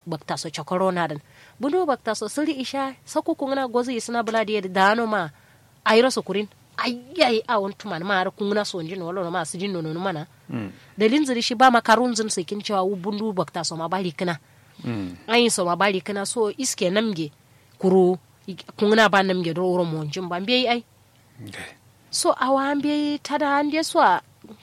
bakta so chokoro na dan bundu bakta so siri isha sako kungna gozi isna bula di dano ma ayro so kurin ayyai a won tuman ma har kungna so njin wala ma su jin nono mana dalin ziri shi ba makarun zin sikin cewa wu bundu bakta so ma bali kana ayin so ma bali kana so iske namge kuru kungna ba namge do wuro mo njin ba mbe ai so awa mbe tada ande so a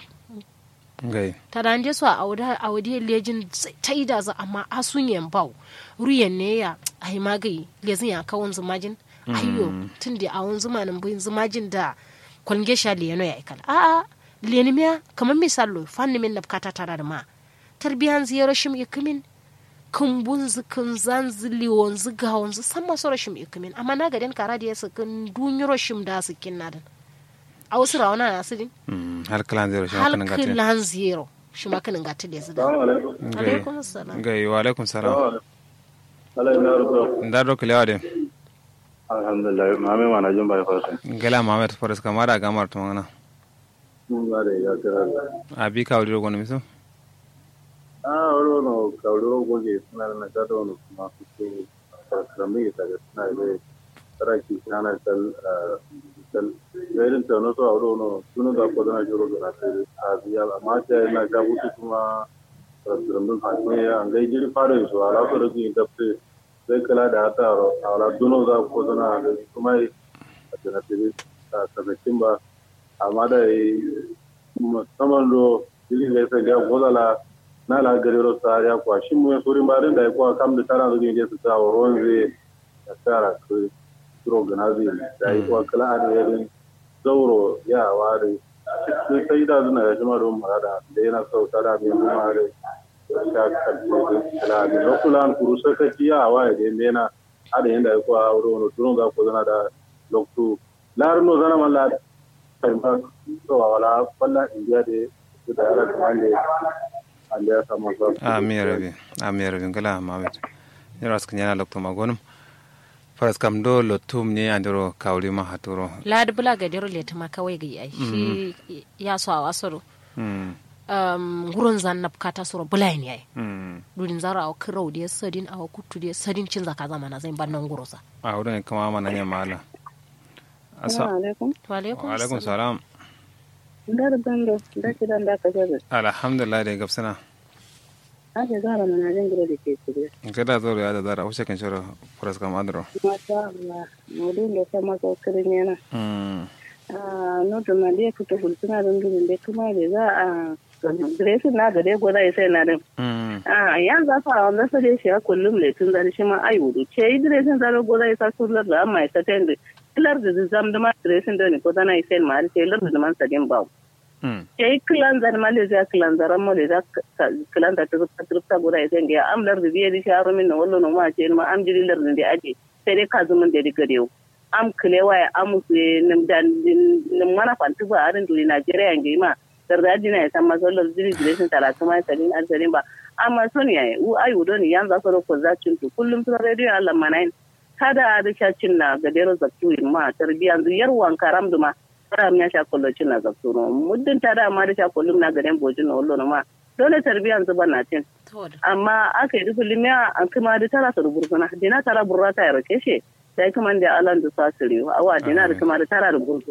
ngai tada ande so a awda awdi lejin ta ida za amma asun yan bau ruyen ne ya ai magai lezin ya kawon zumajin ayyo tunda a won zumanin bin zumajin da kwalge sha leno ya ikala a a leni miya kamar misalo fanni min nabkata tara da ma tarbiyan ziyaro shim ikumin kumbun zikin zan zili wanzu ga wanzu san masu rashin ikumin amma na gaden kara da ya sakin dunyaro shim da su kin nadan a wasu rawana na su din har kalan zero shi makanin gatin halkilan zero shi makanin gata da ya su da alaikum salam ngai wa alaikum salam Ala ina rubuta. nda do kilewa de Alhamdulillah, mame mana jin bai fasa. ngela mamet forest kamara gamar to ngana Mun ga da ya kira. abi ka wuri gono miso Ah, wani no kauro goge suna da na gado no kuma su su karami ta ga suna da taraki kana tal tal yayin ta no so auro no sunu da ko na jiro da ta a biya amma ta na ga wuce kuma rambun fatme ya an gai jiri fara su ala so da kin tafse sai kala da ta ro ala duno za ko na da kuma a tana tebe ta tabbacin ba amma da musamman do jiri da sai ga godala na la gari ro ya kwa shi mu suri barin da kwa kam da tara da ne su ta woron zai da tara ku turo ganazi da yi kwa kala da yarin zauro ya ware sai sai da zuna ya jima don marada da yana sau tara mai kuma da sha kalli kala da lokulan kuru sakaci ya waye da yana ada yanda ya kwa wuro no turun ga ko zana da loktu larno zana malla kai ma to wala falla indiya da da ala kamande ande ya samu sa ami rabi ami rabi ngala mamet yara skan yana lokto magonum faras kam do lotum ne andoro kawli ma haturo ladi bula ga dero leta ma kawai ga yi shi ya so a wasoro mm um, gurin zan na bukata soro bula ne yayi mm durin zara a kirau da ya sadin a kutu da ya sadin cin zaka zama na zai ban nan gurusa a wurin kama mana ne mala asa alaikum wa alaikum wa alaikum salam ndar bando da kidan da ka jabe alhamdulillah da gabsana ake zara mana jin gida da ke shirye kada zo ya da dara wuce kan shoro faras kam andro masha Allah modun da sama ko kirin yana mm ah no to ma dai kuta hulsuna don gudun da kuma da za a dresin na gare goda ya sai na din mm ah yan za fa wanda sai shi ya kullum le tun da shi ma ai wudu ce yi dresin da goda ya sa kullar da amma ya ta tende lar da zam da ma dresin da ne ko dana sai ma sai lar da man sadin bawo mm yayi kilanzar malaysia kilanzaran malaysia kilanta turta turta guda ya senge am lar da biye di sharo min na wallo no ma ce ma am jiri lar da aje sai dai ka zumun da diga dew am kilewa ya am su nim dan nim mana fantu ba arin duri nigeria ngi ma darda dina ya san masallar jiri jiri sun tara kuma sadin alsarin ba amma son yayi u ayu don yan za su ko za cin tu kullum sun radio Allah manain kada da shacin na gadero zaktu ma tarbiyan yar wan karam duma fara miya sha kollo cin na zaktu no muddin ta da ma da sha kollo na gaden bojin no wallo ma dole tarbiyan zuba na cin amma aka yi dubu limiya an kuma da tara su rubursuna dina tara burra ta yaro keshe sai kuma da alan da sasiri awa dina da kuma da tara da burtu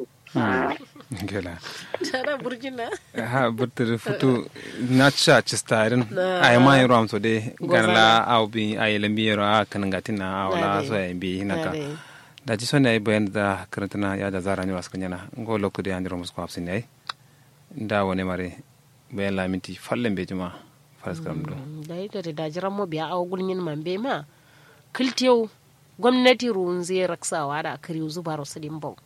gela tara burjina ha burtir futu na cha chistarin ay ma yoro am so de ganla aw bi ay lambi yoro a kan gatin na wala so ay bi hinaka da ji sonne ay bayan da karantana ya da zara ni waskan yana ngo lokto de andiro musko hafsin ay da wone mare bayan laminti fallen be juma faras karam do da ita da dajiran mu biya a gulmin man be ma kiltiyo gwamnati ruwan zai raksawa da kariyu zuba rasu dimbau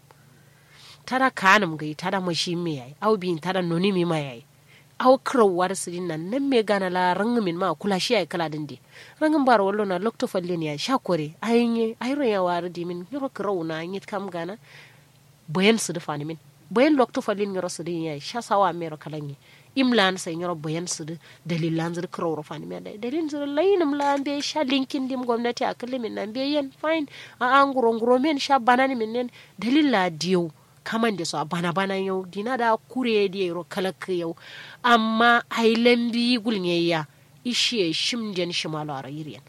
tada kanum gai tada mashi me yayi au bin tada noni mi ma yayi au krawar su din nan nan me gana la rangin min ma kula shi yayi kala din de rangin bar wallo na lokto falle ne ya sha kore ayinye ayro ya war di min yoro kraw na yit kam gana bayan su da fani min bayan lokto falle ne yoro su din yayi sha sawa me ro kalanyi imlan sai yoro bayan su da dalilan zir kraw ro fani me da dalilin zir lainum la be sha linkin dim gwamnati a min nan be yen fine a an guro guro men sha banani min nen dalila diyo kaman da su a bana bana yau dina da kure da yaro kalaka yau amma ailan bi gulnye ya ishe shim den shimalo a rayiriyan